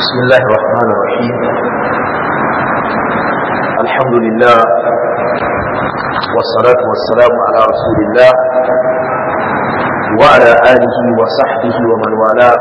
بسم الله الرحمن الرحيم الحمد لله والصلاة والسلام على رسول الله وعلى آله وصحبه ومن والاه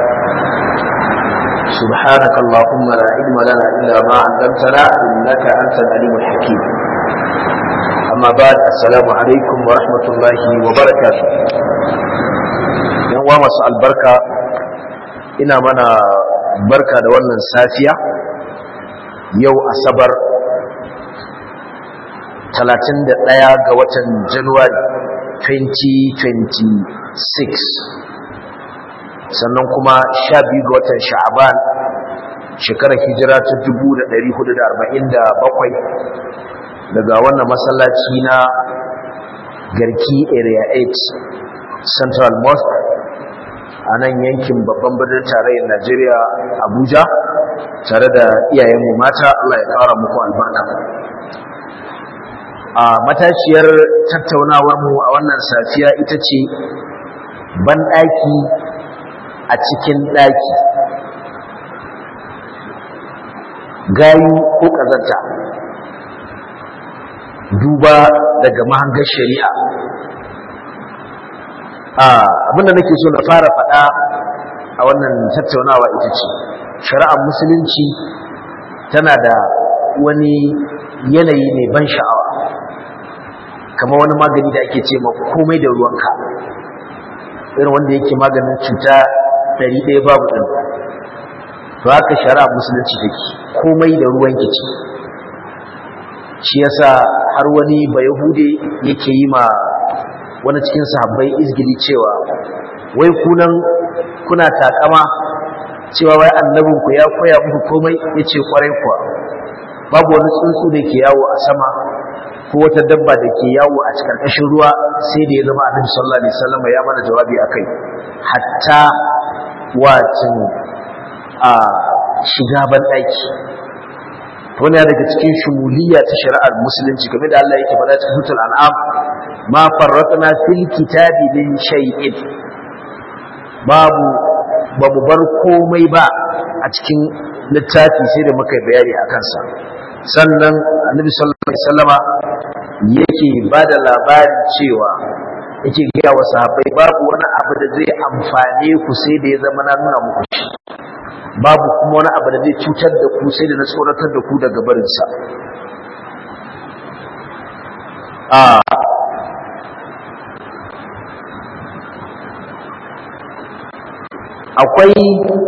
سبحانك اللهم لا علم لنا إلا ما علمتنا إنك أنت العليم الحكيم أما بعد السلام عليكم ورحمة الله وبركاته يوم مساء البركة ina mana barka da wannan safiya yau asabar 31 ga watan januwari 2026 sannan kuma 12 ga watan sha'aban shekarar hijira ta 1447 daga wannan masallaci na garki area 8 central mosque a nan yankin babban birnin tarayyar Najeriya Abuja tare da iyayenmu mata Allah ya ƙara muku albarka. A matashiyar tattaunawarmu a wannan safiya ita ce banɗaki a cikin ɗaki gayu ko ƙazanta duba daga mahangar shari'a abinda nake so na fara faɗa a wannan tattaunawa ita ce shari'ar musulunci tana da wani yanayi mai ban sha'awa kamar wani magani da ake ce ma komai da ruwanka irin wanda yake maganin cuta ɗari ɗaya babu ɗin to haka shari'ar musulunci take komai da ruwanki ce shi yasa har wani bayahude yake yi ma wani cikin sahabbai izgili cewa wai kunan kuna takama cewa wai annabinku ya koya muku komai yace kwarai kuwa babu wani tsuntsu da ke yawo a sama ko wata dabba da ke yawo a cikin ƙashin ruwa sai da ya zama annabi sallallahu alaihi wasallam ya mana jawabi akai hatta wacin a shiga ban daki wani daga cikin shumuliya ta shari'ar musulunci game da Allah yake faɗa cikin sutul an'am ma farratna fil kitabi min shay'in babu babu bar komai ba a cikin littafi sai da muka bayani a kansa sannan annabi sallallahu alaihi wasallama yake bada labarin cewa yake ga wa sahabbai babu wani abu da zai amfane ku sai da ya zama na nuna muku shi babu kuma wani abu da zai cutar da ku sai da na tsoratar da ku daga barinsa akwai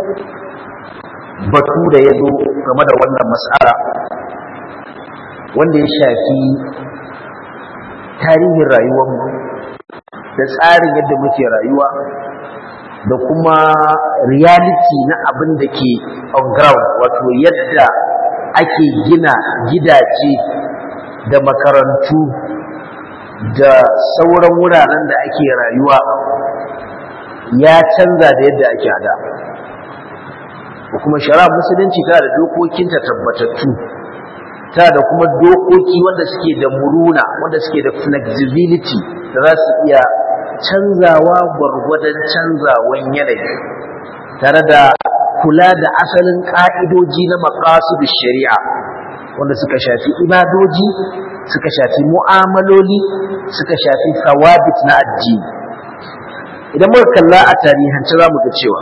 batu da ya zo game da wannan matsala wanda ya shafi tarihin rayuwarmu da tsarin yadda muke rayuwa da kuma reality na abin da ke on ground wato yadda ake gina gidaje da makarantu da sauran wuraren da ake rayuwa ya canza da yadda ake hada kuma shari'a musulunci tana da dokokinta tabbatattu tana da kuma dokoki wanda suke da muruna wanda suke da flexibility da za su iya canzawa gwargwadon canzawan yanayi tare da kula da asalin ƙa'idoji na maƙasudin shari'a wanda suka shafi ibadoji suka shafi mu'amaloli suka shafi sawabit na addini idan muka kalla a tarihance za mu ga cewa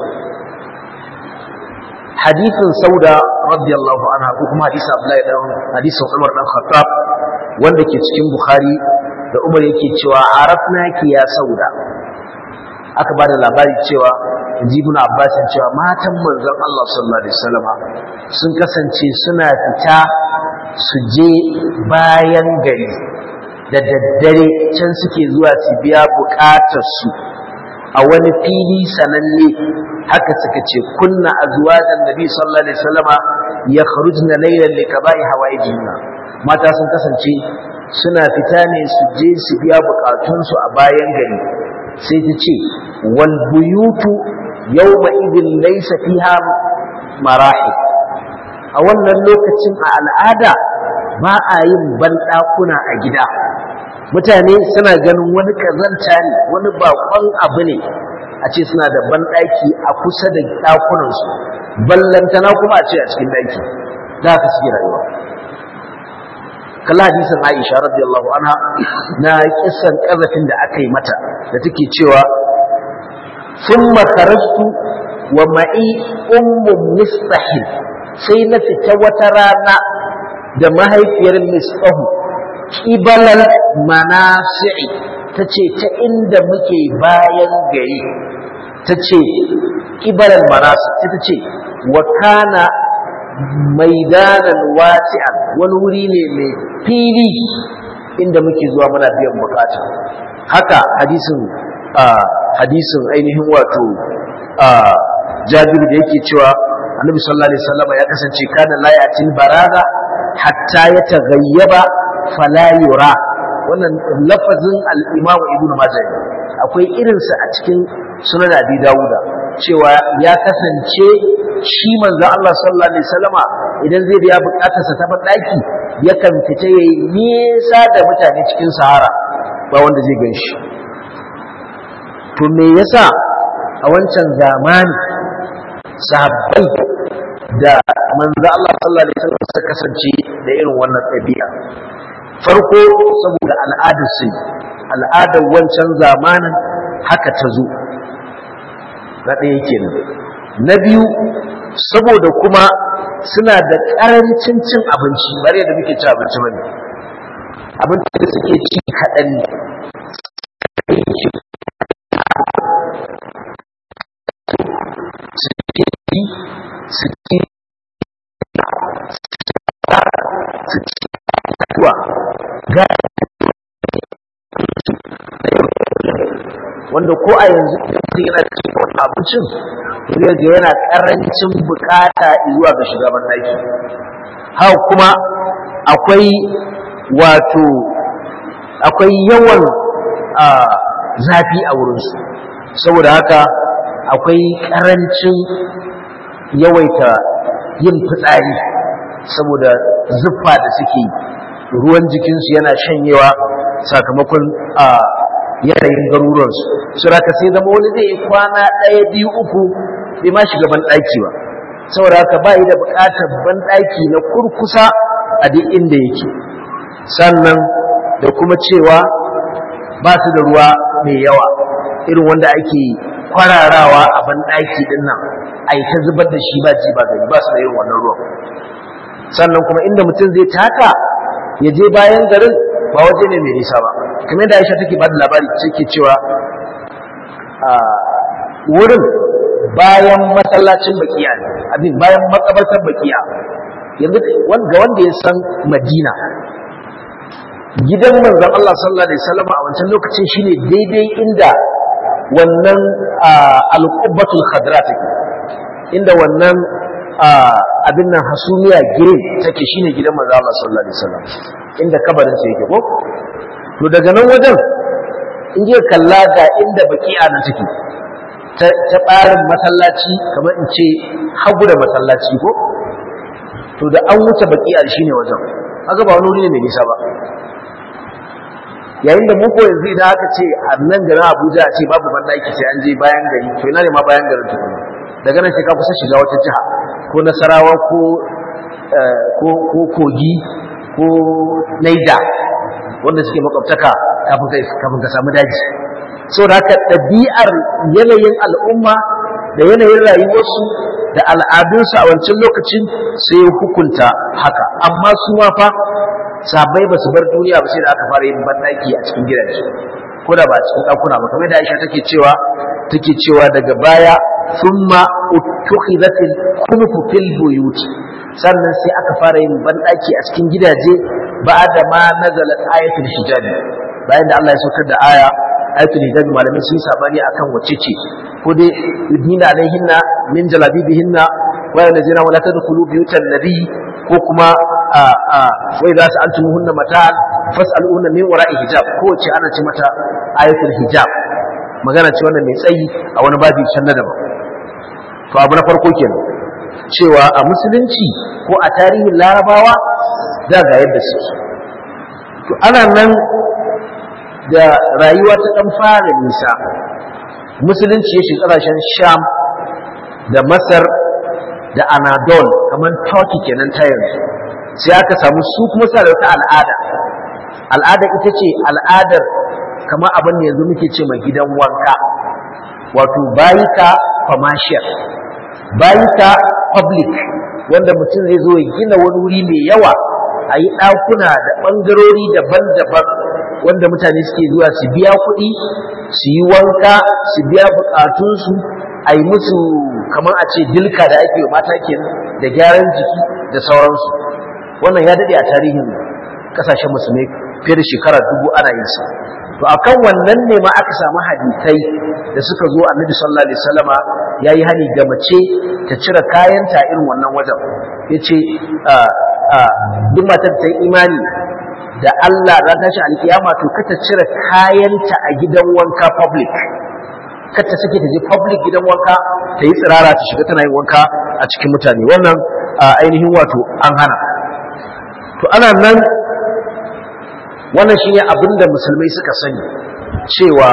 hadisin sauda radiyallahu anha ko kuma hadisin abdullahi dan hadisin umar dan khattab wanda ke cikin bukhari da umar yake cewa arafna ki ya sauda aka bada labari cewa jibun abbas cewa matan manzon Allah sallallahu alaihi wasallam sun kasance suna fita su je bayan gari da daddare can suke zuwa su biya bukatar su a wani fili sananne haka suka ce kunna azwajan nabi sallallahu alaihi wasallama yakhrujna laylan likaba'i hawaijinna mata sun kasance suna fita ne su je su biya bukatunsu a bayan gari sai ta ce wal buyutu yawma idin laysa fiha marahi a wannan lokacin a al'ada ba a yin banɗakuna a gida mutane suna ganin wani kazanta ne wani bakon abu ne a ce suna da banɗaki a kusa da ɗakunansu ballantana kuma a ce a cikin ɗaki da haka suke rayuwa kalla hadisin Aisha radiyallahu anha na kisan kazafin da aka yi mata da take cewa thumma kharajtu wa ma'i ummu mistahil sai na fita wata rana da mahaifiyar mistahu kibalal manasi'i tace ta inda muke bayan gari tace kibalal manasi ta ce wa kana maidanan wasi'an wani wuri ne mai fili inda muke zuwa muna biyan bukata haka hadisin hadisin ainihin wato jabiru da yake cewa annabi sallallahu alaihi wasallam ya kasance kana la yatil baraza hatta ya taghayyaba fala yura wannan lafazin al-imam ibn majah akwai irinsa a cikin sunan abi dawuda cewa ya kasance shi manzo Allah sallallahu alaihi wasallama idan zai biya bukatarsa ta daki yakan fita yayi nisa da mutane cikin sahara ba wanda zai gan shi to me yasa a wancan zamani sahabbai da manzo Allah sallallahu alaihi wasallam suka kasance da irin wannan ɗabi'a farko saboda al'adar su al'adar wancan zamanin haka ta zo na ɗaya kenan na biyu saboda kuma suna da ƙarancin cin abinci bari da muke ci abinci bane abinci da suke ci kaɗan ne suke yi suke suke kuwa ga wanda ko a yanzu mutum yana cikin wani abincin zai ga yana karancin bukata zuwa ga shugaban daki haka kuma akwai wato akwai yawan zafi a wurinsu saboda haka akwai karancin yawaita yin fitsari saboda zuffa da suke ruwan jikinsu yana shanyewa sakamakon yanayin garuruwansu su raka sai zama wani zai yi kwana ɗaya biyu uku bai ma shiga banɗaki ba saboda haka ba yi da buƙatar banɗaki na kurkusa a duk inda yake sannan da kuma cewa ba su da ruwa mai yawa irin wanda ake kwararawa a banɗaki ɗin nan a yi ta zubar da shi ba ji ba gani ba su da irin wannan ruwan sannan kuma inda mutum zai taka ya je bayan garin ba waje ne mai nisa ba kamar da Aisha take ba da labari take cewa a wurin bayan masallacin bakiya ne abin bayan makabartar bakiya yanzu ga wanda ya san Madina gidan manzon Allah sallallahu alaihi wasallam a wancan lokacin shine daidai inda wannan al-qubbatul khadra take inda wannan abin nan hasumiya green take shine gidan manzon Allah sallallahu alaihi wasallam inda kabarin sa yake ko to daga nan wajen in je kalla ga inda baki'a nan take ta ɓarin masallaci kamar in ce hagu da masallaci ko to da an wuce baki'a shine wajen haka ba wani wuri ne mai nisa ba yayin da muku yanzu idan aka ce a nan garin Abuja a ce babu bandaki sai an je bayan gari to ina ne ma bayan garin tukuna daga nan sai ka kusa shiga wata jiha ko Nasarawa ko ko Kogi ko Naija wanda suke makwabtaka kafin ka samu daji saboda haka ɗabi'ar yanayin al'umma da yanayin rayuwarsu da al'adunsu a wancan lokacin sai hukunta haka amma su ma fa sabai ba su bar duniya ba sai da aka fara yin banɗaki a cikin gidaje ko da ba a cikin ɗakuna ba kamar da Aisha take cewa take cewa daga baya thumma uttukhidatil kunfu fil buyut sannan sai aka fara yin banɗaki a cikin gidaje ba'da ma nazalat ayatul hijab bayan da Allah ya saukar da aya ayatul hijab malamai sun sabani akan wacce ce ko dai yudnina alaihinna min jalabibihinna wa yanzina wala tadkhulu buyutan nabi ko kuma wa idza sa'altumuhunna mata'an fas'aluhunna min wara'i hijab ko ce ana ce mata ayatul hijab magana ce wannan mai tsayi a wani babi can na daban to abu na farko kenan cewa a musulunci ko a tarihin larabawa da ga yadda suke to ana nan da rayuwa ta ɗan fara nisa musulunci ya shiga ƙasashen sham da masar da anadol kamar turkey kenan ta yanzu sai aka samu su kuma suna da wata al'ada al'ada ita ce al'adar kamar abin da yanzu muke ce mai gidan wanka wato bayika commercial bayika public wanda mutum zai zo ya gina wani wuri mai yawa a yi ɗakuna da ɓangarori daban-daban wanda mutane suke zuwa su biya kuɗi su yi wanka su biya buƙatunsu a yi musu kamar a ce dilka da ake mata kenan da gyaran jiki da sauransu wannan ya daɗe a tarihin ƙasashen musulmai fiye da shekara dubu ana yin sa to akan wannan ne ma aka samu hadisai da suka zo annabi sallallahu alaihi wasallama yayi hani ga mace ta cire kayanta irin wannan wajen yace duk matar ta yi imani da Allah za ta shi alkiyama to kata cire kayanta a gidan wanka public kata sake ta je public gidan wanka ta yi tsirara ta shiga tana yin wanka a cikin mutane wannan ainihin wato an hana to ana nan wannan shi ne abin da musulmai suka sani cewa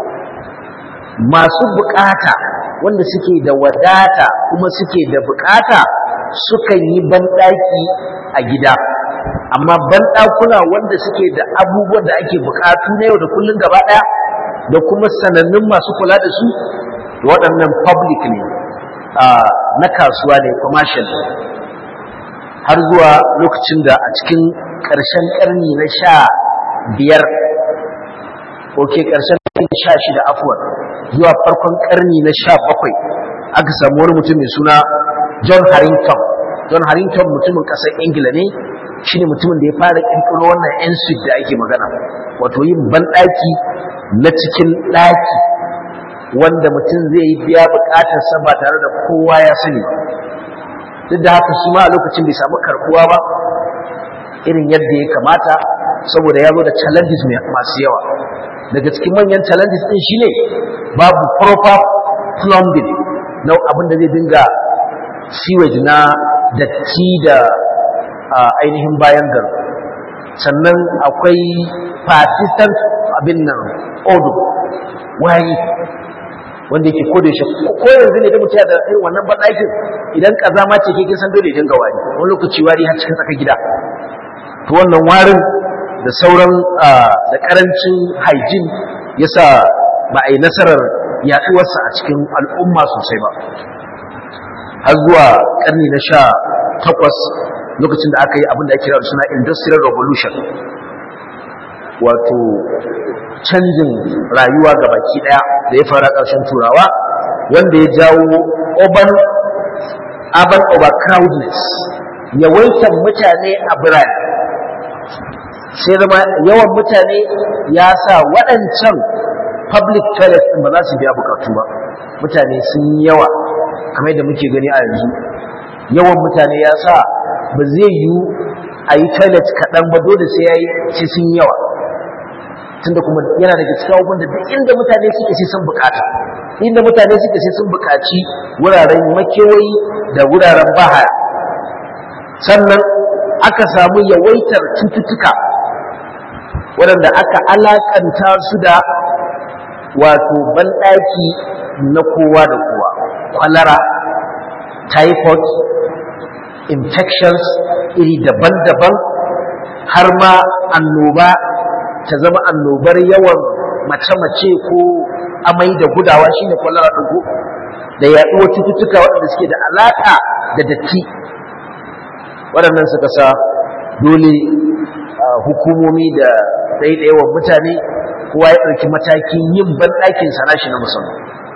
masu bukata wanda suke da wadata kuma suke da bukata sukan yi banɗaki a gida amma banɗakuna wanda suke da abubuwan da ake bukatu na yau da kullum gaba ɗaya da kuma sanannun masu kula da su waɗannan public ne na kasuwa ne commercial har zuwa lokacin da a cikin ƙarshen ƙarni na sha biyar ok ƙarshen ƙarni sha shida afuwar zuwa farkon ƙarni na sha bakwai aka samu wani mutum mai suna john harrington john harrington mutumin ƙasar ingila ne shine mutumin da ya fara ƙirƙiro wannan yan suite da ake magana wato yin banɗaki na cikin ɗaki wanda mutum zai yi biya buƙatarsa ba tare da kowa ya sani duk da haka shi ma a lokacin bai samu karɓuwa ba irin yadda ya kamata saboda ya zo da challenges masu yawa daga cikin manyan challenges din shine babu proper plumbing na abin da zai dinga sewage na datti da ainihin bayan gari sannan akwai persistent abin nan odor wayi wanda yake ko da shi ko yanzu ne da mutum da irin wannan banɗakin idan kazama ce ke kin san dole ya dinga wari wani lokaci wari har cikin tsakar gida to wannan warin da sauran da karancin hygiene yasa ba a yi nasarar yaduwarsa a cikin al'umma sosai ba har zuwa karni na sha takwas lokacin da aka yi abin da ake kira suna industrial revolution wato canjin rayuwa ga baki daya da ya fara ƙarshen turawa wanda ya jawo urban urban overcrowdedness yawaitan mutane a birane sai zama yawan mutane ya sa waɗancan public toilets ɗin ba za su biya bukatu ba mutane sun yi yawa kamar da muke gani a yanzu yawan mutane ya sa ba zai yi a yi toilet kaɗan ba dole sai ya yi sai sun yawa tunda kuma yana daga cikin abubuwan da duk inda mutane suke sai sun bukata inda mutane suke sai sun bukaci wuraren makewayi da wuraren bahaya sannan aka samu yawaitar cututtuka waɗanda aka alakanta su da wato banɗaki na kowa da kowa kwalara typhoid infections iri daban-daban har ma annoba ta zama annobar yawan mace-mace ko amai da gudawa shine kwalara ɗago da yaɗuwar cututtuka waɗanda suke da alaƙa da datti waɗannan suka sa dole hukumomi da ɗaiɗaiwan mutane kowa ya ɗauki matakin yin banɗakin sana shi na musamman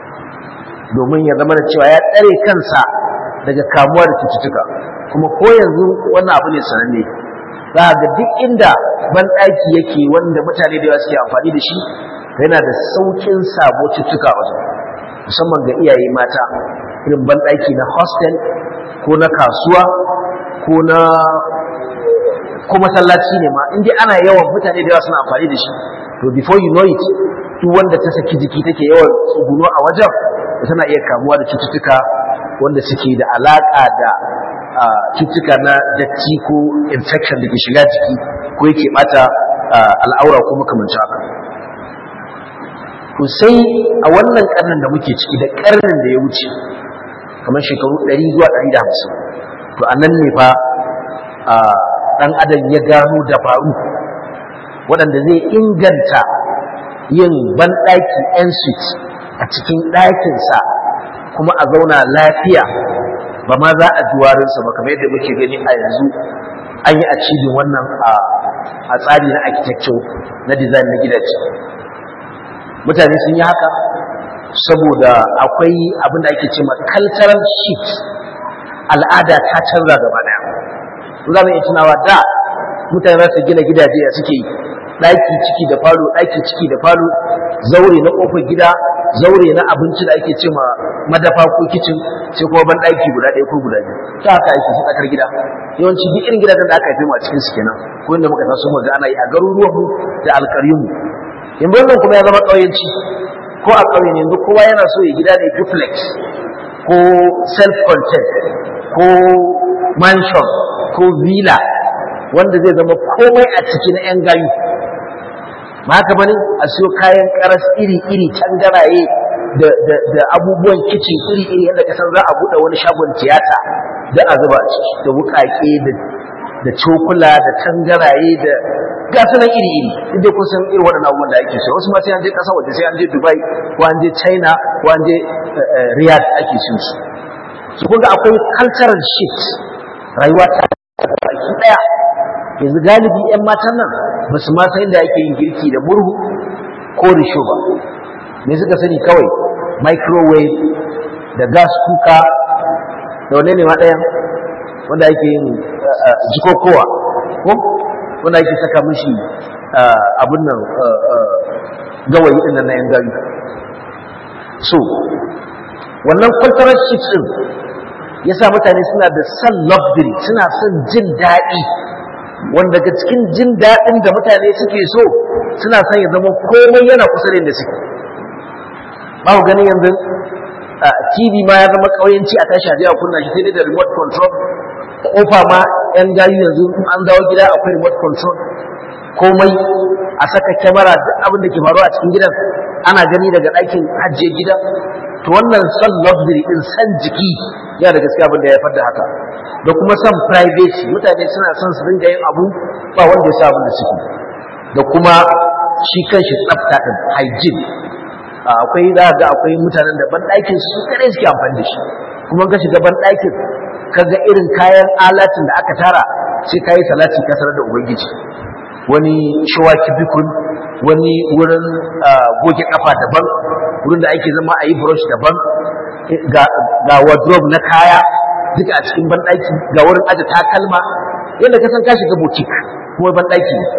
domin ya zama da cewa ya tsare kansa daga kamuwa da cututtuka kuma ko yanzu wannan abu ne sananne za ga duk inda banɗaki yake wanda mutane da yawa suke amfani da shi yana da sauƙin sabo cututtuka a wajen musamman ga iyaye mata irin banɗaki na hostel ko na kasuwa ko na ko masallaci ne ma indai ana yawan mutane da yawa suna amfani da shi to before you know it duk wanda ta saki jiki take yawan tsuguno a wajen tana iya kamuwa da cututtuka wanda suke da alaƙa da cututtuka na datti ko infection da ke shiga jiki ko yake bata al'aura ko makamanci haka to sai a wannan karnin da muke ciki da karnin da ya wuce kamar shekaru 100 zuwa 150 to a nan ne fa ɗan adam ya gano dabaru waɗanda zai inganta yin banɗaki en suite a cikin ɗakinsa kuma a zauna lafiya ba ma za a juwarinsa ba kamar yadda muke gani a yanzu an yi achieving wannan a tsari na architecture na design na gidaje mutane sun yi haka saboda akwai abin da ake ce ma cultural shift al'ada ta canza gaba daya za mu iya tunawa da mutane za su gina gidaje a suke yi ɗaki ciki da falo ɗaki ciki da falo zaure na ƙofar gida zaure na abinci da ake ce ma madafa ko kicin sai kuma ban ɗaki guda ɗaya ko guda biyu ta haka ake su tsakar gida yawanci duk irin gidajen da aka haife mu a cikin su kenan ko inda muka taso mu ga ana yi a garuruwan mu da alƙaryun mu yanzu wannan kuma ya zama ƙauyenci ko a ƙauyen yanzu kowa yana so ya gida ne duplex ko self contained ko mansion ko villa wanda zai zama komai a ciki na 'yan gayu ba haka bane a siyo kayan karas iri-iri tangaraye da, da, da abubuwan kicin iri-iri yadda kasan za a buɗe wani shagon tiyata da a zuba a ciki da wuƙaƙe da, da cokula da tangaraye da gasunan iri-iri inda kun san irin waɗannan abubuwan da ake so wasu ma sai an je ƙasa waje sai an je dubai ko an je china ko an je riyadh ake so su su kun ga akwai cultural shift rayuwa ta baki ɗaya yanzu galibi 'yan matan nan ba su ma san da ake yin girki da murhu ko risho ba me suka sani kawai microwave da gas kuka da wane ne ma ɗayan wanda ake yin jikokowa ko wanda ake saka mishi abin nan gawayi ɗin nan na yan gari so wannan cultural shift ɗin ya sa mutane suna da son luxury suna son jin daɗi wanda daga cikin jin daɗin da mutane suke so suna son ya zama komai yana kusa da inda suke ba ku ganin yanzu tv ma ya zama ƙauyenci a tashi a kunna shi sai dai da remote control kofa ma yan gayu yanzu an dawo gida akwai remote control komai a saka kyamara duk abin da ke faruwa a cikin gidan ana gani daga ɗakin hajjiye gidan to wannan son luxury din san jiki ya da gaskiya abin da ya haifar da haka da kuma son privacy mutane suna son su dinga yin abu ba wanda ya sa abin da suke da kuma shi kanshi tsafta din hygiene akwai za ga akwai mutanen da ban ɗakin su kadai suke amfani da shi kuma ka shiga ban ɗakin ka ga irin kayan alatin da aka tara sai ka yi salati ka sanar da ubangiji wani shawaki bikun wani wurin goge kafa daban wurin da ake zama a yi brush daban ga wardrobe na kaya duka a cikin banɗaki ga wurin aje takalma yadda ka san ka shiga boutique kuma banɗaki ne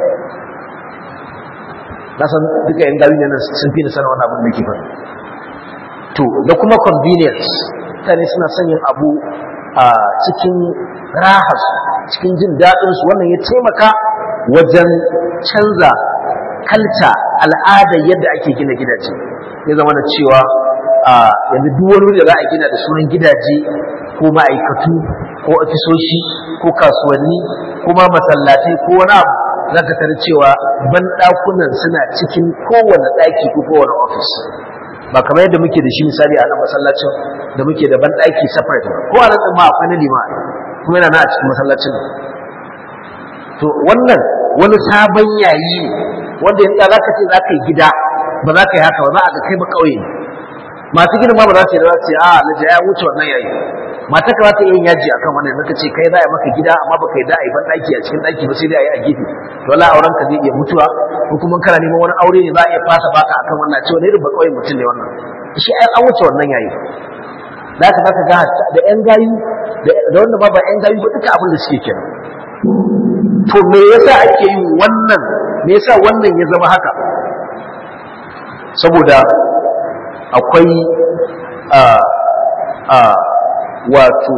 na san duka yan gawi ne sun fi sanar wani abin da ke faru to da kuma convenience mutane suna son yin abu a cikin rahas cikin jin daɗinsu wannan ya taimaka wajen canza kalta al'ada yadda ake gina gidaje ya zama da cewa yanzu duk wani wuri da za a gina da sunan gidaje ko ma'aikatu ko ofisoshi ko kasuwanni ko ma masallatai ko wani abu za ka tare cewa banɗakunan suna cikin kowane ɗaki ko kowane ofis ba kamar yadda muke da shi misali a nan masallacin da muke da banɗaki separate ko a nan ma akwai na lima kuma yana na a cikin masallacin to wannan wani sabon yayi ne wanda in za ka ce za ka yi gida ba za ka yi haka ba za a ga kai ba ƙauye ne masu gidan ma ba za su yi da za su ce a alhaji ya wuce wannan yayi mata ka za ta yin yaji akan wannan naka ce kai za a maka gida amma baka yi da a yi ban ɗaki a cikin ɗaki ba sai dai a yi a gefe to wala auren ka zai iya mutuwa ko kuma kana neman wani aure ne za a iya fasa baka akan wannan cewa ne irin ba ƙauye mutum ne wannan shi ai an wuce wannan yayi za ka zaka ga da ƴan gayu da wanda ba ba ƴan gayu ba duka abin da suke kenan to me yasa ake yin wannan me yasa wannan ya zama haka saboda akwai a a wato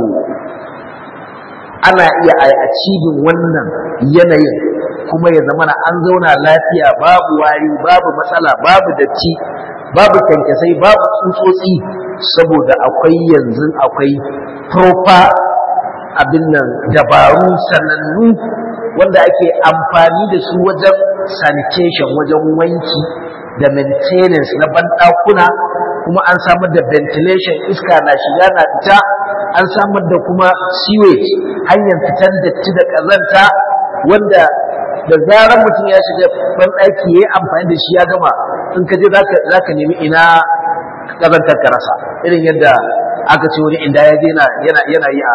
ana iya a cibin wannan yanayin kuma ya zama an zauna lafiya babu wari babu matsala babu datti babu kyankyasai babu tsutsotsi saboda akwai yanzu akwai proper abin nan dabaru sanannu wanda ake amfani da su wajen sanitation wajen wanki da maintenance na banɗakuna kuma an samar da ventilation iska na shiga na fita an samar da kuma sewage hanyar fitar datti da ƙazanta wanda da zarar mutum ya shiga banɗaki ya yi amfani da shi ya gama in ka je za ka nemi ina ƙazantar ka rasa irin yadda aka ce wani inda ya je yana yi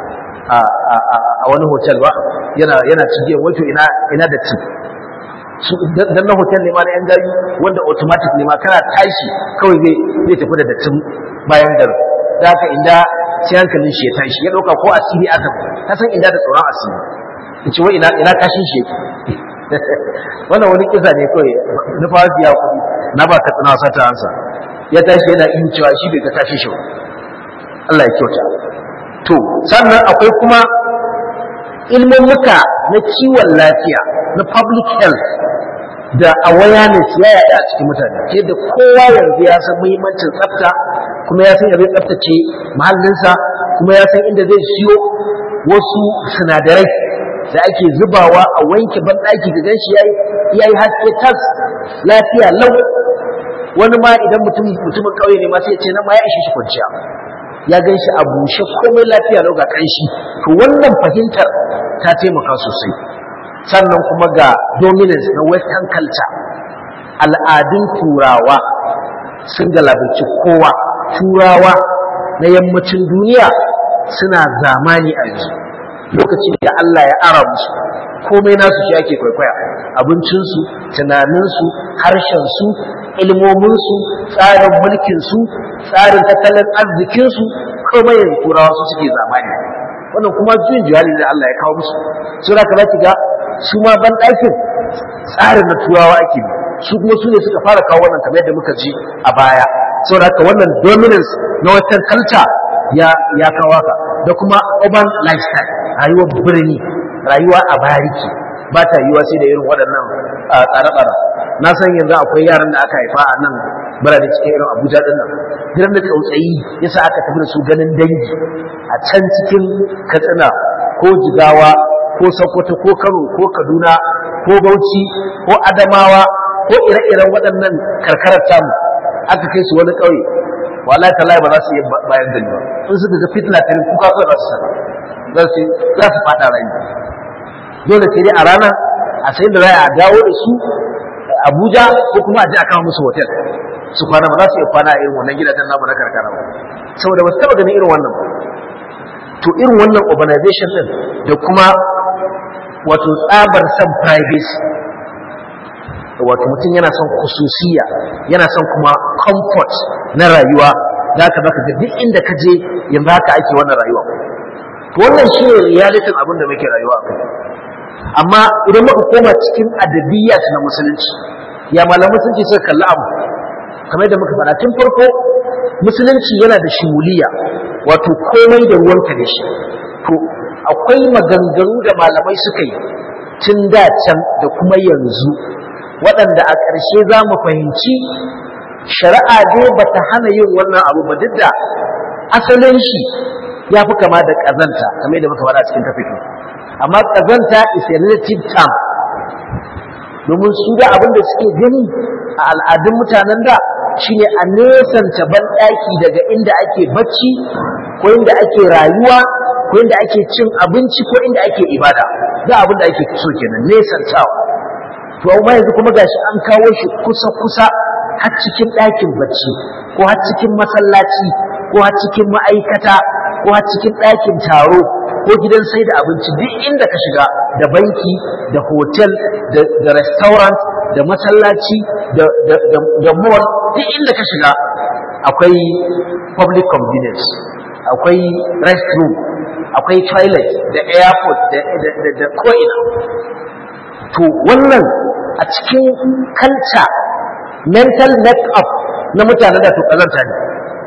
a wani hotel ba yana cigiyar wato ina da ci dan na hotel ne ma na yan gari wanda automatic ne ma kana tashi kawai zai zai tafi da dattin bayan garin da haka inda sai hankalin shi ya tashi ya dauka ko asiri aka ka san inda da tsoron asiri yace wai ina ina kashin shi wannan wani kisa ne kawai na fara ya kudi na ba ka tsina sata ansa ya tashi yana yin cewa shi bai ga kashin shi ba Allah ya kyauta to sannan akwai kuma ilmummuka na kiwon lafiya na public health da awareness ya yaɗa a cikin mutane ke da kowa yanzu ya san muhimmancin tsafta kuma ya san yadda zai tsaftace mahallinsa kuma ya san inda zai siyo wasu sinadarai da ake zubawa a wanke banɗaki da gan shi ya yi haske tas lafiya lau wani ma idan mutumin ƙauye ne ma sai ce nan ma ya ishe shi kwanciya ya gan shi a bushe komai lafiya lau ga ƙanshi to wannan fahimtar ta taimaka sosai sannan kuma ga dominance na western culture al'adun turawa sun galabaci kowa turawa na yammacin duniya suna zamani a yanzu lokacin da Allah ya ara musu komai nasu shi ake kwaikwaya abincinsu tunaninsu harshensu ilmominsu tsarin mulkinsu tsarin tattalin arzikinsu komai yanzu turawa su suke zamani wannan kuma juyin jihali da Allah ya kawo musu su da za ki ga su ma ban ɗakin tsarin na turawa ake bi su kuma su ne suka fara kawo wannan kamar yadda muka ji a baya saboda haka wannan dominance na western culture ya ya kawo haka da kuma urban lifestyle rayuwar birni rayuwa a bariki ba ta yiwa sai da irin waɗannan tsare-tsare na san yanzu akwai yaran da aka haifa a nan birane cikin irin abuja din nan gidan da tsautsayi yasa aka tafi da su ganin dangi a can cikin katsina ko jigawa ko sokoto ko kano ko kaduna ko bauchi ko adamawa ko ire-iren waɗannan karkarar tamu aka kai su wani ƙauye wallahi tallahi ba za su iya bayan da ba in suka ga fitna ta kuka kawai za su sana za su faɗa rai dole sai dai a rana a sai da za a dawo da su Abuja ko kuma a je a kama musu hotel su kwana ba za su iya kwana a irin wannan gidajen namu na karkara ba saboda ba su taba ganin irin wannan ba to irin wannan urbanization din da kuma wato tsabar san privacy wato mutum yana son kususiya yana son kuma comfort na rayuwa za ka baka ga duk inda ka je yanzu haka ake wannan rayuwa to wannan shi ne realitin abin da muke rayuwa a kai amma idan muka koma cikin adabiyat na musulunci ya malaman musulunci suka kalli abu kamar da muka faɗa tun farko musulunci yana da shimuliya wato komai da ruwanka da shi to akwai maganganu da malamai suka yi tun da can da kuma yanzu waɗanda a ƙarshe za mu fahimci shari'a dai ba ta hana yin wannan abu ba duk da asalin shi ya fi kama da ƙazanta kamar da muka faɗa cikin tafito amma ƙazanta is a relative term domin su da abin da suke gani a al'adun mutanen da shine a nesanta banɗaki daga inda ake bacci ko inda ake rayuwa ko inda ake cin abinci ko inda ake ibada da abin da ake so kenan nesantawa to amma yanzu kuma gashi an kawo shi kusa kusa har cikin ɗakin bacci ko har cikin masallaci ko har cikin ma'aikata ko har cikin ɗakin taro ko gidan sai da abinci duk inda ka shiga da banki da hotel da restaurant da masallaci da mall duk inda ka shiga akwai public convenience akwai restroom akwai toilet da airport da ko'ina to wannan a cikin culture mental make-up na mutane da to kazanta ne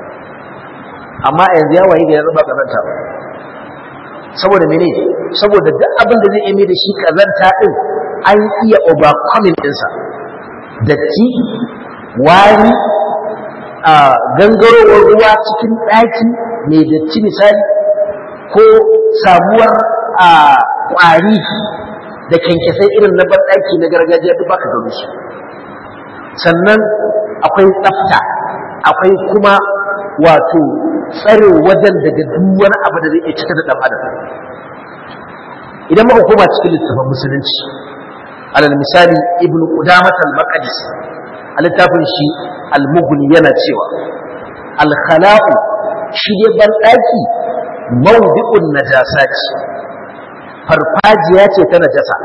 amma yanzu ya waye ga yanzu ba kazanta ba saboda mene saboda duk abin da zai iya da shi kazanta din an iya overcoming dinsa datti wari a gangarowar ruwa cikin ɗaki mai datti misali ko samuwar a ƙwari da kyankyasai irin na banɗaki na gargajiya duk baka gano su sannan akwai tsafta akwai kuma wato tsare wajen daga duk wani abu da zai iya cika da ɗan adam idan muka koma cikin littafin musulunci alal misali ibn qudamah al-maqdis a littafin shi al-mughni yana cewa al-khala'u shi ne ban daki mawdi'un najasati farfajiya ce ta najasa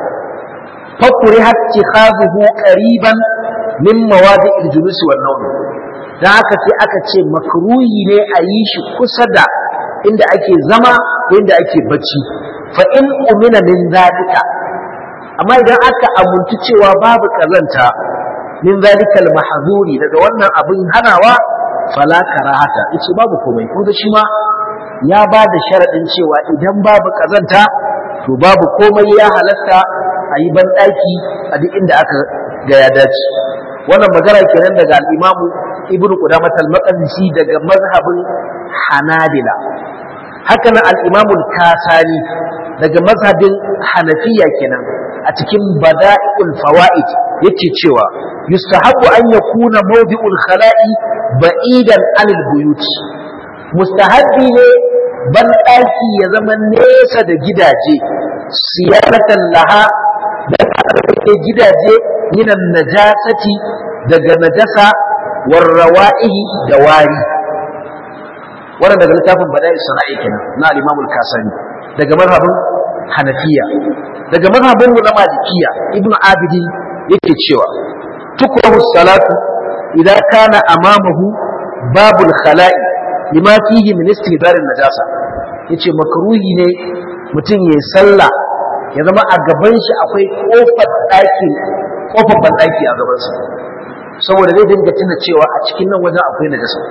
fakuri hatti khazuhu qariban min mawadi'il julusi wan nawm dan haka sai aka ce makruhi ne a yi shi kusa da inda ake zama ko inda ake bacci fa in umina min zalika amma idan aka amuntu cewa babu kazanta min zalikal mahzuri daga wannan abin hanawa fala karahata yace babu komai kun ga shi ma ya ba da sharadin cewa idan babu kazanta to babu komai ya halatta a yi banɗaki a duk inda aka ga ya dace wannan magana kenan daga al-imamu ibnu qudamah al-maqdisi daga mazhabin hanabila haka nan al-imamu al-kasani daga mazhabin hanafiya kenan a cikin bada'iul fawaid yake cewa yustahabu an yakuna mawdi'ul khala'i ba'idan anil buyut mustahabbi ne ban daki ya zama nesa da gidaje siyaratan laha da ke gidaje minan najasati daga najasa warrawa'ihi da wari wannan daga littafin bada'i sana'i kenan na al-imam al-kasani daga mazhabin hanafiya daga mazhabin mu na malikiya ibnu abidin yake cewa tukrahu salatu idan kana amamahu babul khala'i lima fihi min istihdarin najasa yace makruhi ne mutum yayi sallah ya zama a gaban shi akwai kofar daki kofar bandaki a gaban sa saboda zai dinga tuna cewa a cikin nan wajen akwai najasa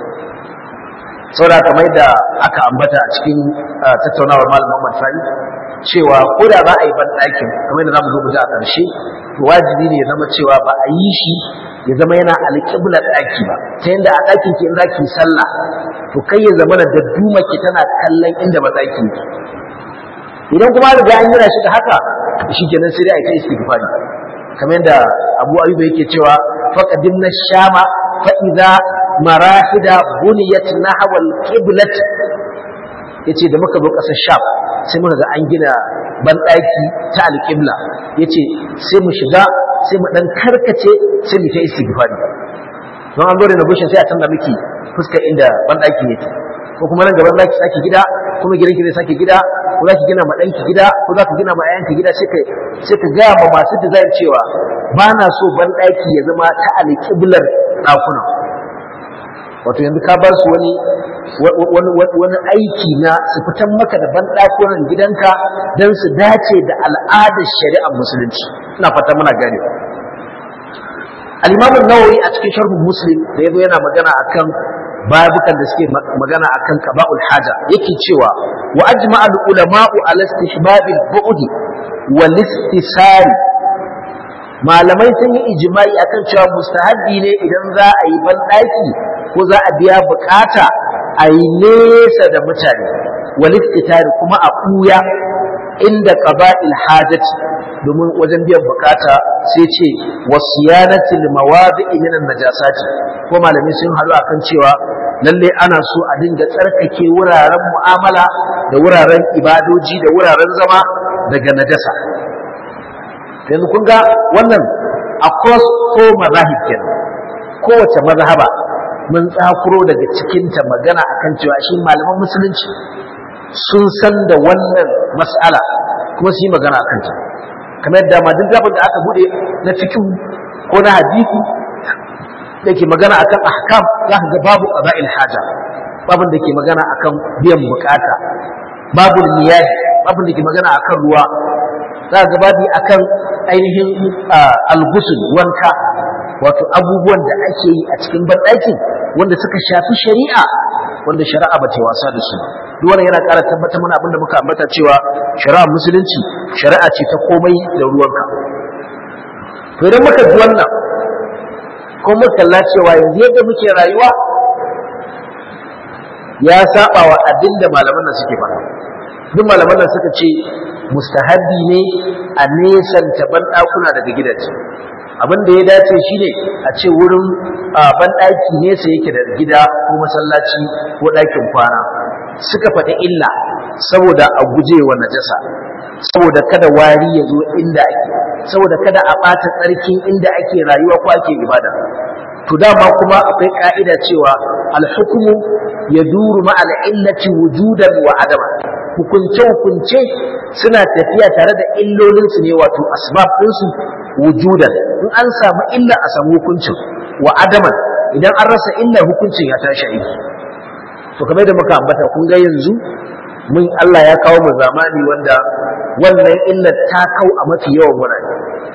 saboda kamar da aka ambata a cikin tattaunawar malam Muhammad Sani cewa ko da ba a yi ban ɗakin kamar da zamu zo mu ji a ƙarshe to wajibi ne ya zama cewa ba a yi shi ya zama yana alƙiblar ɗaki ba ta yadda a ɗakin ki in za ki sallah to kai ya zama da duma ki tana kallon inda ba ɗaki ki idan kuma riga an yana shi da haka shi kenan sai dai a kai istighfari kamar yadda Abu Ayyuba yake cewa faqadimna shama fa idza marahida buniyat nahwa al-qiblat yace da muka zo ƙasar Sham sai muka ga an gina banɗaki ta alƙibla yace sai mu shiga sai mu dan karkace sai mu ta istighfari don an gore na bushin sai a canza miki fuskar inda banɗaki yake ko kuma nan gaban zaki sake gida kuma gidan ki zai sake gida ko zaki gina ma ɗanki gida ko zaki gina ma ƴaƴanki gida sai ka sai ka ga ma masu design cewa ba na so banɗaki ya zama ta alƙiblar ɗakunan wato yanzu ka ba su wani wani aiki na su fitan maka da banɗakunan gidanka don su dace da al'adar shari'ar musulunci ina fata muna gane al-imam nawawi a cikin sharhun muslim da yazo yana magana akan babukan da suke magana akan qaba'ul haja yake cewa wa ajma'a al-ulama'u ala istihbabil bu'di wal istisari malamai sun yi ijma'i akan cewa mustahabbi ne idan za a yi banɗaki ko za a biya bukata a yi nesa da mutane walittitari kuma a ɓuya inda qaba'il hajati domin wajen biyan bukata sai ce wasiyanatil mawadi'i minan najasati ko malamai sun haɗu akan cewa lalle ana so a dinga tsarkake wuraren mu'amala da wuraren ibadoji da wuraren zama daga najasa yanzu kun ga wannan across ko mazahib kenan kowace mazhaba mun tsakuro daga cikinta magana akan cewa shi malaman musulunci sun san da wannan mas'ala kuma su yi magana a kanta kamar yadda ma duk zafin da aka bude na fikin ko na hadisi da ke magana akan ahkam za ka ga babu qada'il haja babin da ke magana akan biyan bukata babu niyahi babin da ke magana akan ruwa za ka ga babi akan ainihin algusul wanka wato abubuwan da ake yi a cikin banɗakin wanda suka shafi shari'a wanda shari'a ba ta wasa da su duk wannan yana ƙara tabbatar mana abinda muka ambata cewa shari'a musulunci shari'a ce ta komai da ruwanka to idan muka ji wannan ko muka kalla cewa yanzu yadda muke rayuwa ya saba wa abin da malaman nan suke faɗa duk malaman nan suka ce mustahabbi ne a nesanta banɗakuna daga gidaje abin da ya dace shine a ce wurin banɗaki nesa yake da gida ko masallaci ko ɗakin kwana suka faɗi illa saboda a guje wa najasa saboda kada wari ya zo inda ake saboda kada a ɓata tsarkin inda ake rayuwa ko ake ibada to dama kuma akwai ka'ida cewa alhukumu ya duru ma al'illati wujudan wa adama hukunce hukunce suna tafiya tare da illolinsu ne wato asbab ɗinsu wujudan in an samu illa a samu hukuncin wa adaman idan an rasa illar hukuncin ya tashi aiki to kamar da muka ambata kun ga yanzu mun Allah ya kawo mu zamani wanda wannan illar ta kau a mafi yawan wurare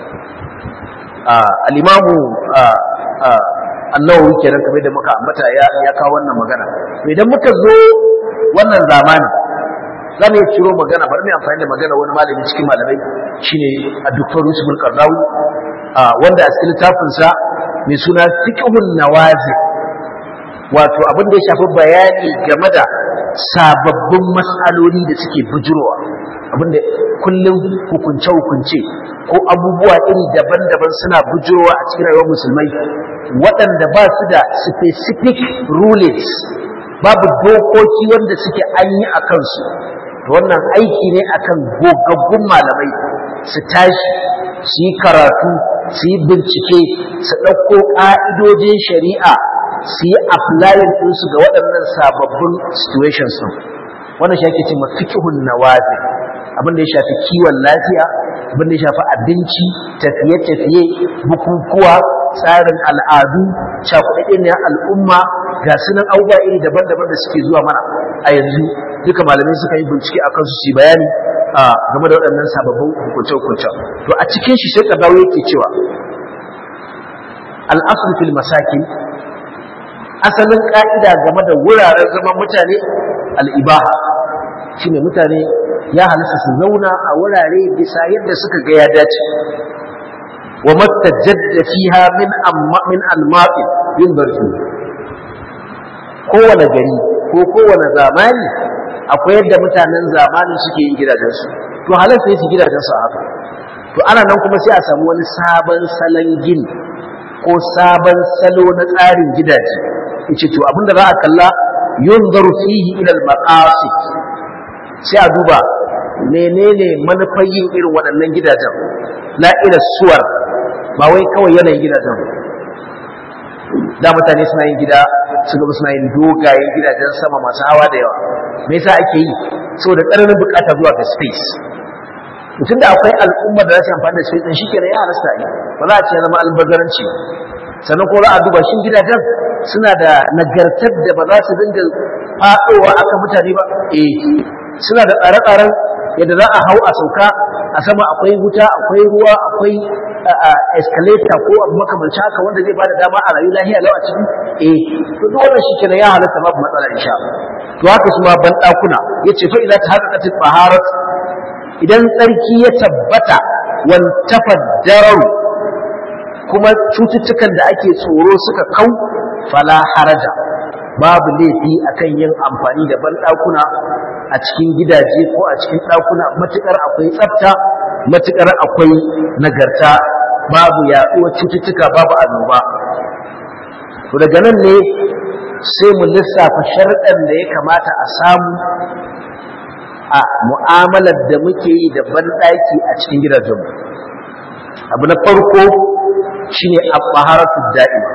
al-imamu annawawi kenan kamar da muka ambata ya ya kawo wannan magana idan muka zo wannan zamani za mu ciro magana bari mu amfani da magana wani malami cikin malamai shine a Dr. Yusuf al-Qardawi wanda a cikin littafin sa mai suna fiqhun nawazi wato abin da ya shafi bayani game da sababbin mas'aloli da suke bujurowa abinda kullum hukunce-hukunce ko abubuwa iri daban-daban suna bujurowa a cikin rayuwar musulmai waɗanda ba su da specific rulings babu dokoki wanda suke an yi a kansu wannan aiki ne akan gogaggun malamai su tashi su yi karatu su yi bincike su ɗauko ƙa'idojin shari'a su yi applying ɗinsu ga waɗannan sababbin situations ɗin wannan shi ake ce ma fikihun nawazi abin da ya shafi kiwon lafiya abin da ya shafi abinci tafiye-tafiye bukukuwa tsarin al'adu cakuɗaɗɗen ne al'umma ga sunan abubuwa iri daban-daban da suke zuwa mana a yanzu duka malamai suka yi bincike a kansu su bayani a game da waɗannan sababbin hukunce-hukunce to a cikin shi sai ƙadawo yake cewa al'asul fil masakin asalin ƙa'ida game da wuraren zaman mutane al'ibaha shine mutane ya halasta su zauna a wurare bisa yadda suka ga ya dace wa mattajadda fiha min amma min almaqi yin barki kowane gari ko kowane zamani akwai yadda mutanen zamanin suke yin gidajensu to halasta su gidajensu a haka to ana nan kuma sai a samu wani sabon salon gini ko sabon salo na tsarin gidaje yace to abinda za a kalla yunzaru fihi ila al-maqasid sai a duba menene manufar yin irin waɗannan gidajen la ila suwar ba wai kawai yanayin gidajen da mutane suna yin gida su gaba suna yin dogayen gidajen sama masu hawa da yawa me yasa ake yi saboda ƙaramin bukata zuwa ga space mutum da akwai al'umma da za su amfani da space din shikenan ya halasta yi ba za a ce zama albazaranci sannan ko za a duba shin gidajen suna da nagartar da ba za su dinga faɗowa aka mutane ba eh suna da tsare-tsaren yadda za a hau a sauka a sama akwai wuta akwai ruwa akwai escalator ko abu makamanci haka wanda zai bada dama a rayu lahiya lau a ciki eh to duk wannan shikenan ya halatta babu matsala insha to haka su ma ban dakuna yace fa idza tahaqqaqat taharat idan tsarki ya tabbata wan tafaddaru kuma cututtukan da ake tsoro suka kau fala haraja babu laifi akan yin amfani da banɗakuna a cikin gidaje ko a cikin ɗakuna matuƙar akwai tsafta matuƙar akwai nagarta babu yaɗuwar cututtuka babu annoba to daga nan ne sai mu lissafa sharɗan da ya kamata a samu a mu'amalar da muke yi da banɗaki a cikin gidajenmu abu na farko shine at-taharatu da'ima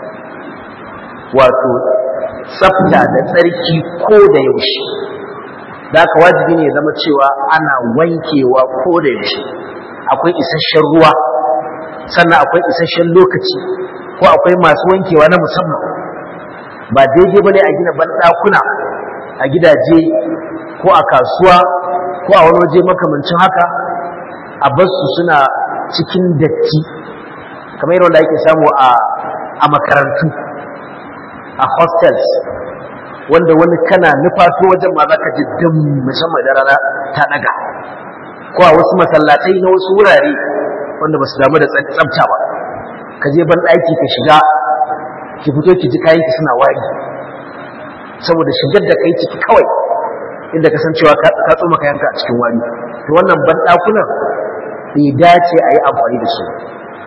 wato tsafta da tsarki ko da yaushe da haka wajibi ne zama cewa ana wankewa ko da yaushe akwai isasshen ruwa sannan akwai isasshen lokaci ko akwai masu wankewa na musamman ba daidai bane a gina banɗakuna a gidaje ko a kasuwa ko a wani waje makamancin haka a basu suna cikin datti kamar yadda ake samu a makarantu a hostels wanda wani kana nufato wajen ma za ka ji dum musamman da rana ta daga ko a wasu masallatai na wasu wurare wanda ba su damu da tsabta ba ka je ban ɗaki ka shiga ki fito ki ji kayan ki suna wari saboda shigar da kai ciki kawai inda ka san cewa ka tsoma kayanka a cikin wari to wannan ban ɗakunan bai dace a yi amfani da su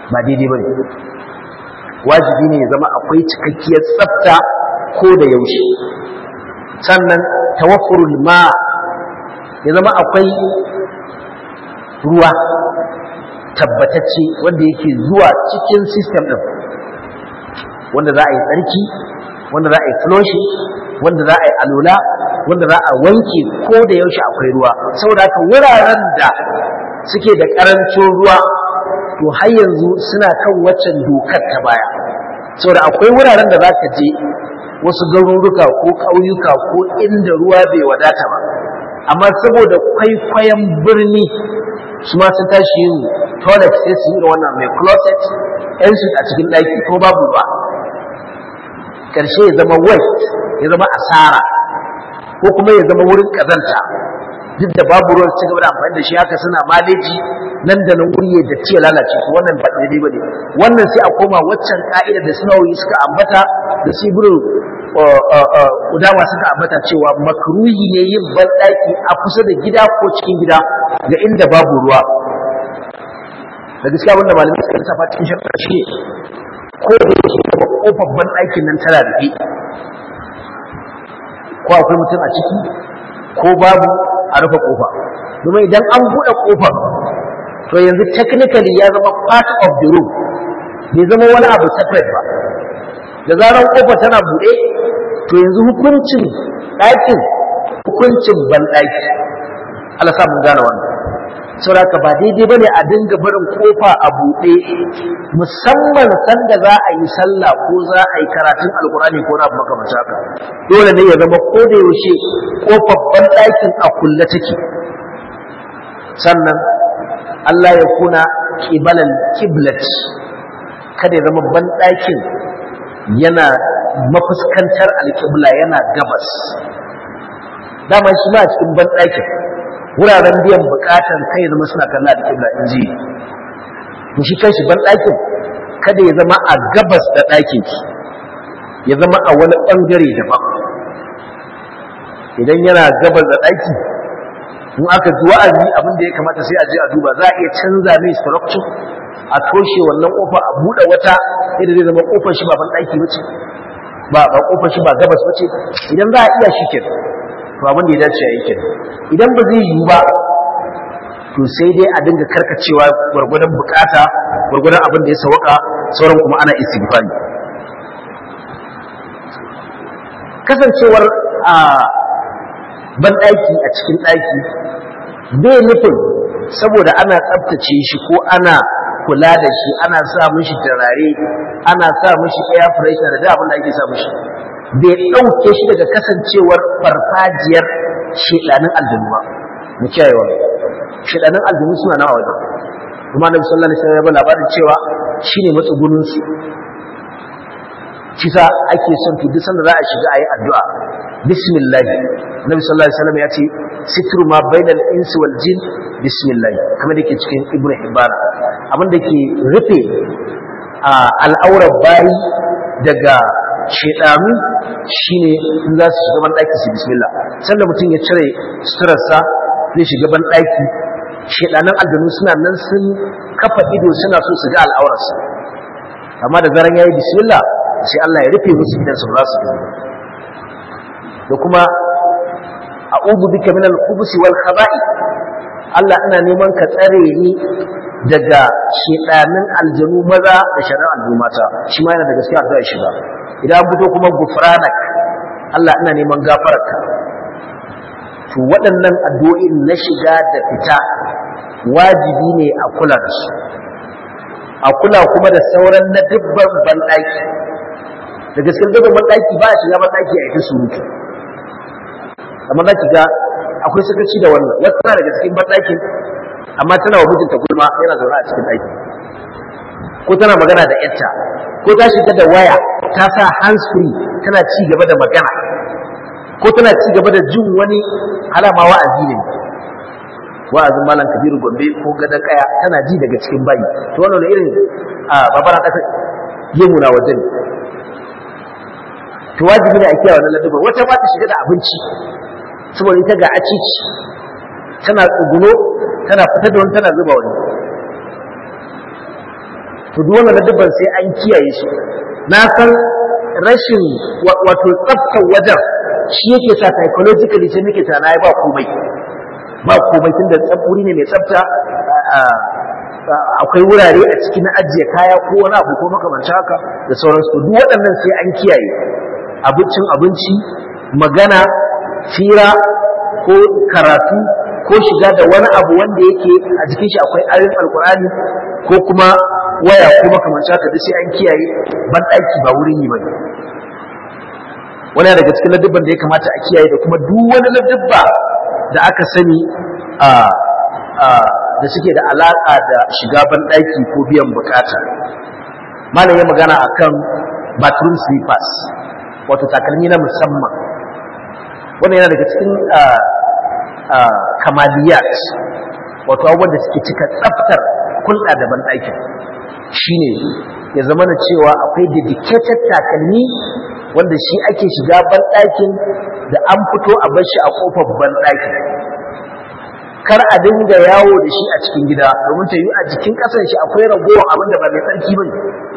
ba daidai ba ne wajibi ne ya zama akwai cikakkiyar tsafta ko da yaushe sannan tawaffurul ma ya zama akwai ruwa tabbatacce wanda yake zuwa cikin system ɗin wanda za a yi tsarki wanda za a yi flushing wanda za a yi alola wanda za a wanke ko da yaushe akwai ruwa saboda haka wuraren da suke da ƙarancin ruwa to har yanzu suna kan waccan dokar ta baya saboda akwai wuraren da za ka je wasu garuruka ko ƙauyuka ko inda ruwa bai wadata ba amma saboda kwaikwayon birni su ma sun tashi yin toilet sai su yi da wannan mai closet yan su a cikin ɗaki ko babu ba ƙarshe ya zama waste ya zama asara ko kuma ya zama wurin ƙazanta duk da babu ruwan ci gaba da amfani da shi haka suna maleji nan da nan wuri da ce lalace su wannan ba daidai ba ne wannan sai a koma waccan ka'ida da sunawoyi suka ambata da sibirin udama suka ambata cewa makruhi ne yin banɗaki a kusa da gida ko cikin gida ga inda babu ruwa da gaskiya wanda malamai suka lissafa cikin shakar shi ko da yake kuma kofar banɗakin nan tana rufe ko akwai mutum a ciki ko babu a rufe kofa domin idan an buɗe kofar to yanzu technically ya zama part of the room bai zama wani abu separate ba da zarar kofar tana buɗe to yanzu hukuncin ɗakin hukuncin banɗaki Allah sa mun gane wannan saboda ba daidai bane a dinga barin kofa a buɗe musamman sanda za a yi sallah ko za a yi karatun alkurani ko na makamata haka dole ne ya zama ko da yaushe kofar banɗakin a kulle take sannan Allah ya kuna kibalan kiblat kada ya zama banɗakin yana mafuskantar alƙibla yana gabas dama shi ma a cikin banɗakin wuraren biyan buƙatar kai ya zama suna kalla alƙibla in ji to shi kanshi banɗakin kada ya zama a gabas da ɗakin ki ya zama a wani ɓangare daban idan yana gabas da ɗaki in aka ji wa'azi abin da ya kamata sai a je a duba za a iya canza mai structure a toshe wannan kofa a buɗe wata yadda zai zama kofar shi ba ban ɗaki ba ce ba ba kofar shi ba gabas ba ce idan za a iya shi ke to abin da ya dace a yi ke idan ba zai yiwu ba to sai dai a dinga karkacewa gwargwadon bukata gwargwadon abin da ya sawaka sauran kuma ana istighfari kasancewar a banɗaki a cikin ɗaki bai nufin saboda ana tsabtace shi ko ana kula da shi ana sa mishi turare ana sa mishi air freshener da abin da ake sa mishi bai ɗauke shi daga kasancewar farfajiyar shedanin aljanu ba mu kiyaye wannan shedanin aljanu suna nawa wajen kuma annabi sallallahu alaihi wasallam ya labarin cewa shine matsugunin su shi sa ake son to duk sanda za a shiga ayi addu'a bismillah nabi sallallahu alaihi wasallam ya ce sitru ma bainal insi wal jin bismillah kamar dake cikin ibnu hibban abin da ke rufe al'aurar bayi daga shedanu shine in za su shiga ban daki su bismillah sanda mutum ya cire suturarsa zai shiga ban daki shedanan aljanu suna nan sun kafa ido suna so su ga al'aurarsa amma da zaran yayi bismillah sai Allah ya rufe musu idan su ba su gani da kuma a'udhu bika min al-khubuthi wal khaba'i Allah ina neman ka tsare ni daga shedanin aljanu maza da shari'ar aljanu mata shi ma yana da gaskiya addu'a shiga idan an fito kuma gufranak Allah ina neman gafararka to waɗannan addu'o'in na shiga da fita wajibi ne a kula da su a kula kuma da sauran na dubban banɗaki da gaskiyar dubban banɗaki ba a shiga banɗaki a ita surutu amma za ki ga akwai sakaci da wannan wata tana daga cikin banɗakin amma tana wa mijinta gulma yana zaune a cikin ɗaki ko tana magana da yarta ko ta shiga da waya ta sa hands free tana ci gaba da magana ko tana ci gaba da jin wani alama wa'azi ne wa'azin malam kabiru gombe ko gadon kaya tana ji daga cikin bayi to wannan da irin a babara kasa yin na waje ne to wajibi ne a kiyaye wannan ladabin wata ba ta shiga da abinci saboda ita ga acici tana tsuguno tana fitar da wani tana zuba wani to duk wannan dubban sai an kiyaye su na san rashin wato tsaftar wajen shi yake sa psychologically sai nake tana ba komai ba komai tunda wuri ne mai tsafta akwai wurare a ciki na ajiye kaya ko wani abu ko makamanci haka da sauransu duk waɗannan sai an kiyaye abincin abinci magana fira ko karatu ko shiga da wani abu wanda yake a jikin shi akwai ayoyin alkur'ani ko kuma waya ko makamanci haka duk sai an kiyaye ban ɗaki ba wurin yi bane wani daga cikin ladubban da ya kamata a kiyaye da kuma duk wani ladubba da aka sani a da suke da alaƙa da shiga banɗaki ko biyan bukata malam ya magana akan bathroom slippers wato takalmi na musamman wannan yana daga cikin kamaliyat wato abubuwan da suke cika tsaftar kulɗa da banɗaki shine ya zama na cewa akwai dedicated takalmi wanda shi ake shiga banɗakin da an fito a bar shi a ƙofar banɗakin kar a dinga yawo da shi a cikin gida domin ta yi a jikin ƙasan shi akwai ragowar abin da ba mai tsarki ba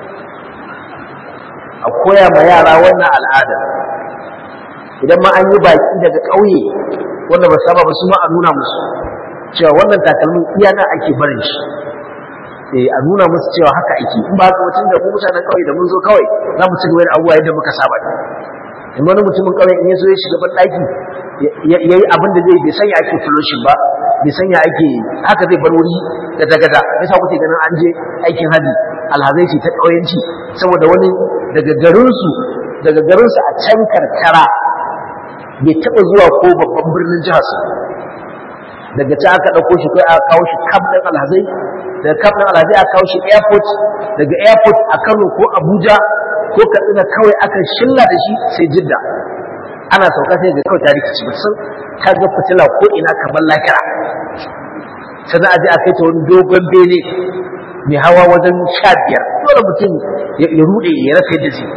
a koya ma yara wannan al'ada idan ma an yi baki daga ƙauye wanda ba saba ba su ma a nuna musu cewa wannan takalmin iya nan ake barin shi eh a nuna musu cewa haka ake in ba haka mutum da mu mutanen ƙauye da mun zo kawai za mu ci gaba da abubuwa yadda muka saba in wani mutumin ƙauye in ya zo ya shiga ban ɗaki ya yi abin da zai bai sanya ake flushin ba bai sanya ake haka zai bar wuri da dagada yasa kuke ganin an je aikin hadi alhazai ce ta ƙauyenci saboda wani daga garinsu daga garinsu a can karkara bai taɓa zuwa ko babban birnin jihar su daga can aka ɗauko shi kai aka kawo shi kaf ɗin alhazai daga kaf ɗin alhazai aka kawo shi airport daga airport a kano ko abuja ko katsina kawai aka shilla da shi sai jidda ana sauka sai ga kawai tarihi ci sun ta ga fitila ko ina kamar lakira sannan aje a kai ta wani dogon bene mai hawa wajen sha biyar dole mutum ya rude ya rasa yadda zai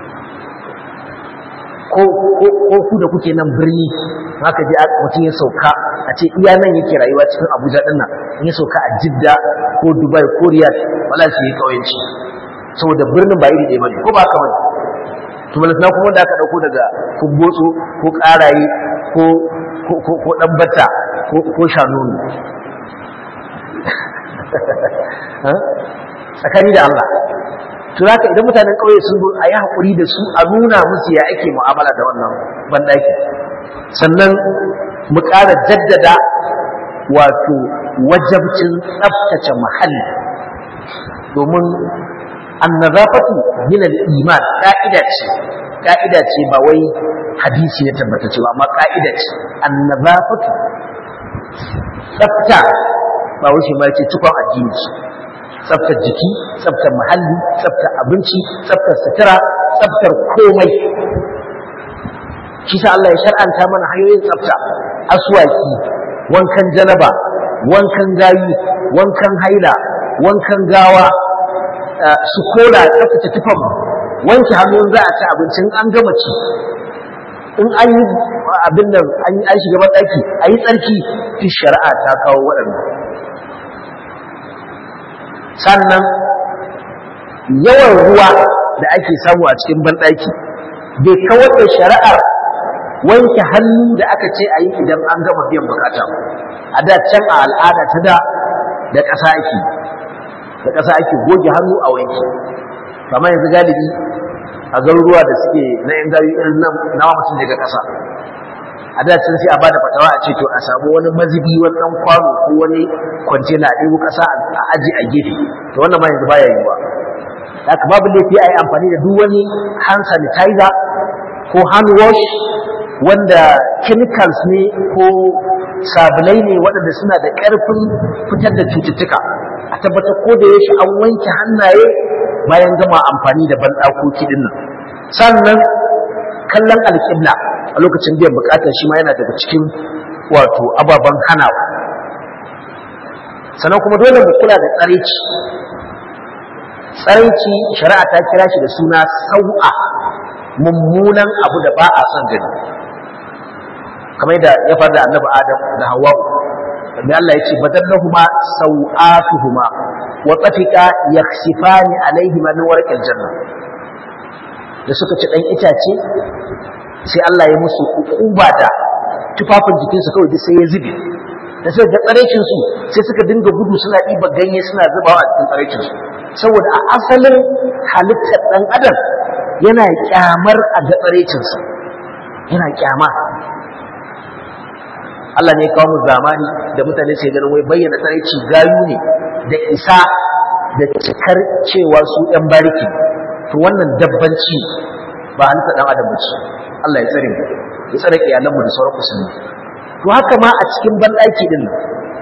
ko ku da kuke nan birni haka je mutum ya sauka a ce iya nan yake rayuwa cikin abuja din nan in ya sauka a jidda ko dubai ko riyadh wala shi ya kauyanci saboda birnin ba iri ɗaya bane ko ba haka bane to balantana kuma da aka dauko daga kumbotso ko karaye ko ko ko dan bata ko ko shanonu tsakani da Allah to haka idan mutanen kauye sun zo a yi hakuri da su a nuna musu ya ake mu'amala da wannan bandaki sannan mu ƙara jaddada wato wajabcin tsaftace muhalli domin annazafatu min al-iman ka'ida ce ka'ida ce ba wai hadisi ya tabbata cewa amma ka'ida ce annazafatu tsafta ba wai shi ma ce tukon addini ce tsaftar jiki tsaftar muhalli tsaftar abinci tsaftar sutura tsaftar komai shi sa Allah ya shar'anta mana hanyoyin tsafta aswaki wankan janaba wankan gayi wankan haila wankan gawa su kola tsaftace tufan wanke hannu za a ci abincin an gama ci in an yi abin nan an shiga ɗaki a yi tsarki fi shari'a ta kawo waɗannan sannan yawan ruwa da ake samu a cikin banɗaki bai kawar da shari'ar wanke hannu da aka ce a yi idan an gama biyan bukata a da can a al'ada ta da da ƙasa ake da ƙasa ake goge hannu a wanki kamar yanzu galibi a garuruwa da suke na yan gari irin na mutum daga ƙasa a da can sai a bada fatawa a ce to a samu wani mazubi wani ɗan kwano ko wani kwantena a ɗebo ƙasa a aji a gefe to wannan ma yanzu baya yiwuwa haka babu laifi a yi amfani da duk wani hand sanitizer ko hand wash wanda chemicals ne ko sabulai ne waɗanda suna da ƙarfin fitar da cututtuka a tabbatar ko da yaushe an wanke hannaye bayan gama amfani da banɗakoki ɗin nan sannan kallon alƙibla a lokacin biyan buƙatar shi ma yana daga cikin wato ababen hanawa sannan kuma dole mu kula da tsaraici tsaraici shari'a ta kira shi da suna sau'a mummunan abu da ba a son gani kamar yadda ya faru da annabi adam da hawa'u da Allah ya ce badallahuma sau'atuhuma wa tafiqa yakhsifani alaihima min warqil janna da suka ci dan itace sai Allah ya musu ukuba da tufafin jikinsu kawai duk sai ya zube da suka ga tsaraicin su sai suka dinga gudu suna ɗiba ganye suna zubawa a cikin tsaraicin su saboda a asalin halittar ɗan adam yana kyamar a ga tsaraicin sa yana kyama Allah ne kawo mu zamani da mutane sai ganin wai bayyana tsaraici gayu ne da isa da cikar cewa su ɗan bariki to wannan dabbanci ba halitta ɗan adam bace Allah ya tsare mu ya tsare iyalanmu da sauran musulmi to haka ma a cikin banɗaki din nan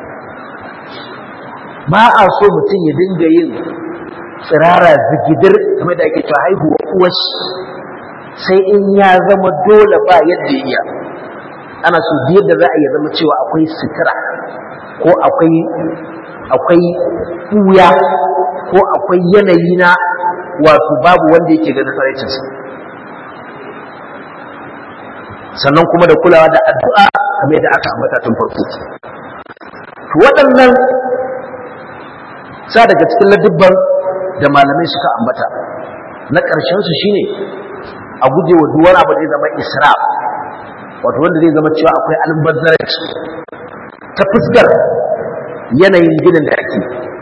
ba a so mutum ya dinga yin tsirara zigidir kamar da ake cewa haihuwa uwashi sai in ya zama dole ba yadda ya iya ana so yadda za a yi zama cewa akwai sutura ko akwai akwai ɓuya ko akwai yanayi na wato babu wanda yake ganin tsaraicinsa sannan kuma da kulawa da addu'a kamar da aka ambata tun farko waɗannan sa daga cikin ladubban da malamai suka ambata na ƙarshen su shine a guje wa duwar abu zai zama israf wato wanda zai zama cewa akwai almubazzaranci ta fuskar yanayin ginin da ake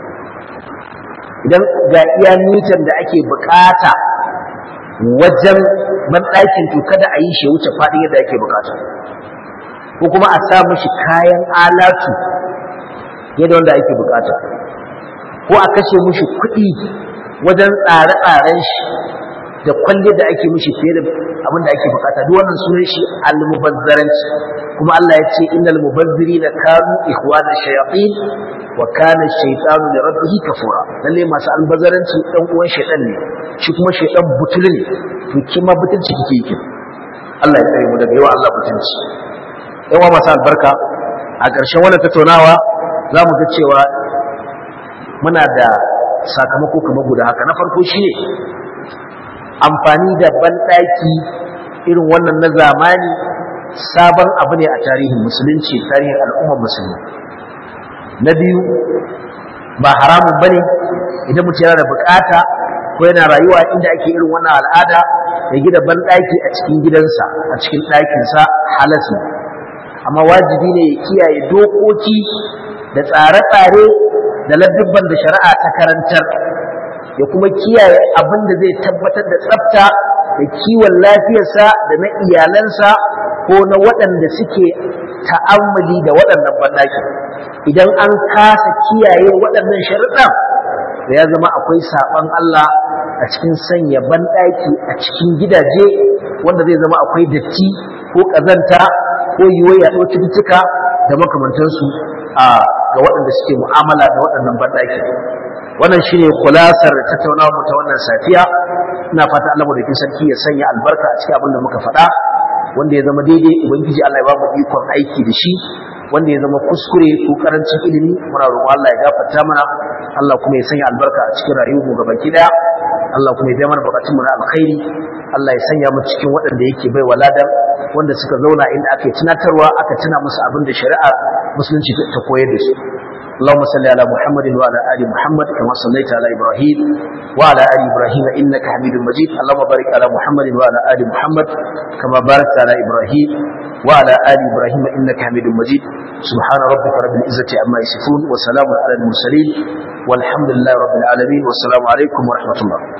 idan ga iya mitan da ake bukata wajen banɗakin to kada a yi shi wuce faɗin yadda ake bukata ko kuma a sa mishi kayan alatu yadda wanda ake bukata ko a kashe mishi kuɗi wajen tsare-tsaren shi da kwalle da ake mishi fiye da abin da ake bukata duk wannan sunan shi almubazzaranci kuma Allah ya ce innal mubazzirina kanu ikhwana shayatin wa kana shaytanu li rabbih kafura lalle masu almubazzaranci dan uwan shaytan ne shi kuma shaytan butul ne to kima butulci kike yake Allah ya tsare mu daga yawa Allah butulci yawa masu albarka a ƙarshen wannan tattaunawa za mu ga cewa muna da sakamako kamar guda haka na farko shine amfani da banɗaki irin wannan na zamani sabon abu ne a tarihin musulunci tarihin al'ummar musulmi na biyu ba haramun bane idan mutum yana da bukata ko yana rayuwa inda ake irin wannan al'ada ya gida banɗaki a cikin gidansa a cikin ɗakinsa halas ne amma wajibi ne ya kiyaye dokoki da tsare-tsare da ladubban da shari'a ta karantar ya kuma kiyaye abin da zai tabbatar da tsafta da kiwon lafiyarsa da na iyalansa ko na waɗanda suke ta'ammali da waɗannan banɗaki idan an kasa kiyaye waɗannan sharuɗan da ya zama akwai saɓon Allah a cikin sanya banɗaki a cikin gidaje wanda zai zama akwai datti ko ƙazanta ko yiwuwar yaɗuwar cututtuka da makamantansu a ga waɗanda suke mu'amala da waɗannan banɗaki wannan shine kulasar tattaunawa mu ta wannan safiya ina fata Allah madaukakin sarki ya sanya albarka a cikin abin da muka faɗa wanda ya zama daidai ubangiji Allah ya ba mu ikon aiki da shi wanda ya zama kuskure ko karancin ilimi muna roƙon Allah ya gafarta mana Allah kuma ya sanya albarka a cikin rayuwar mu gabaki daya Allah kuma ya biya mana bukatun mu na alkhairi Allah ya sanya mu cikin waɗanda yake bai waladar wanda suka zauna inda aka yi tunatarwa aka tuna musu abin da shari'a musulunci ta koyar da su اللهم صل على محمد وعلى ال محمد كما صليت على ابراهيم وعلى ال ابراهيم انك حميد مجيد اللهم بارك على محمد وعلى ال محمد كما باركت على ابراهيم وعلى ال ابراهيم انك حميد مجيد سبحان ربك رب العزه عما يصفون وسلام على المرسلين والحمد لله رب العالمين والسلام عليكم ورحمه الله